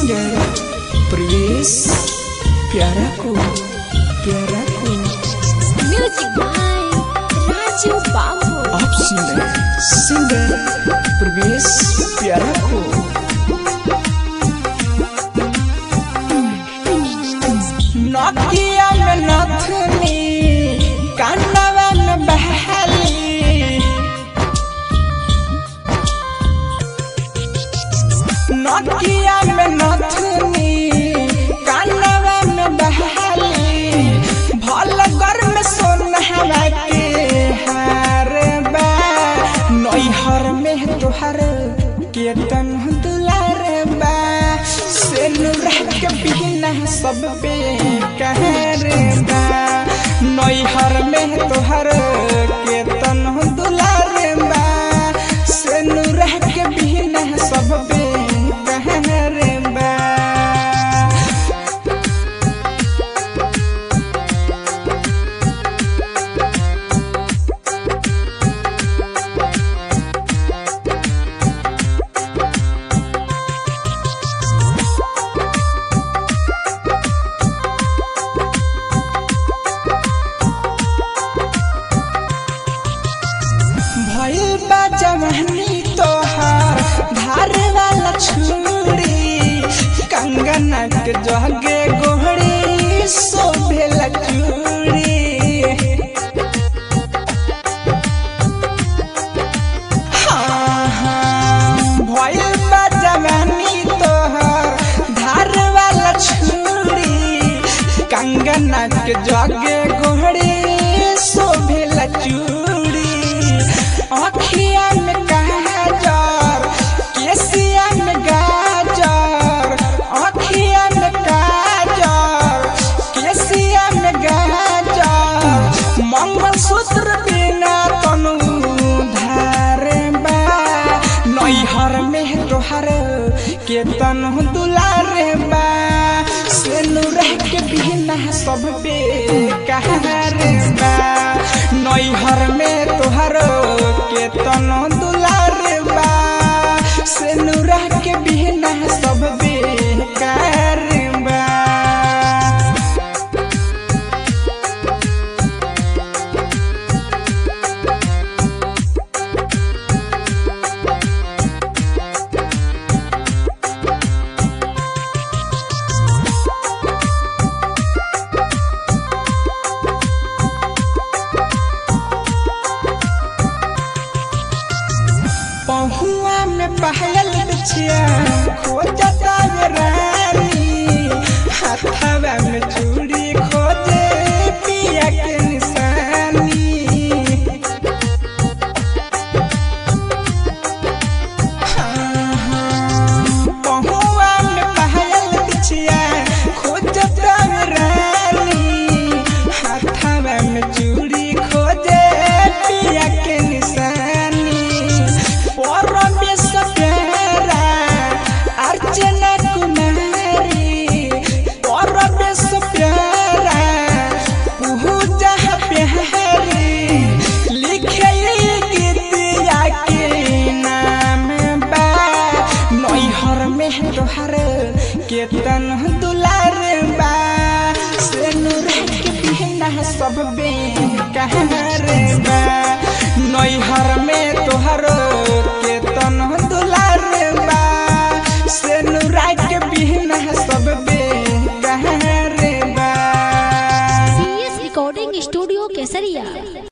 singer Priyesh प्यारा को प्यारा को म्यूजिक बाय राजू बाबू आप सुन रहे हैं सिंगर प्रवेश प्यारा को नकिया में नथनी कानवा में बहली नकिया में नथनी कानवा में बहली भल घर में सोनहवा के हार बा नैहर में तोहर केतन दुलार बा से रह के बिना सब पे कहर बा नैहर में तोहर केतन दुलार बा से रह के बिना सब पे कहर बा भइल बा जवानी तोहार धार वाला छुरी कंगना के जगे गोहरी शोभेला चूड़ी हाँ, हाँ, भइल बा जवानी तोहार धार वाला छुरी कंगना के जगे गोहरी शोभेला चूड़ी अखिया में गाजर केसिया में गाजर अखिया में गाजर केसिया में गाजर मंगलसूत्र बिना तनु धार बा नैहर में तोहर के तनु दुलार बा से रह के बिना सब पे कहर बा नैहर में तोहर के तनु दुलार बा से रह के बिना सब बेकार बा पहुआ में पहल बिछिया खोजता वे रानी हाथवा में चूड़ी खोजे पिया के निशानी हाँ, हाँ, पहुआ में पहल बिछिया खोजता वे रानी हाथवा में चूड़ी खोजे पिया के निशानी परमेश प्यारा अर्चना कुमारी परमेश प्यारा पूजा प्यारी लिखे गीतिया के नाम बा नैहर में तोहर केतन दुलार बा से रह के बिना सब बे कहर बा नैहर में तोहर केतन दुलार बा से नुरा के बिना सब बे कहर बा सीएस रिकॉर्डिंग स्टूडियो केसरिया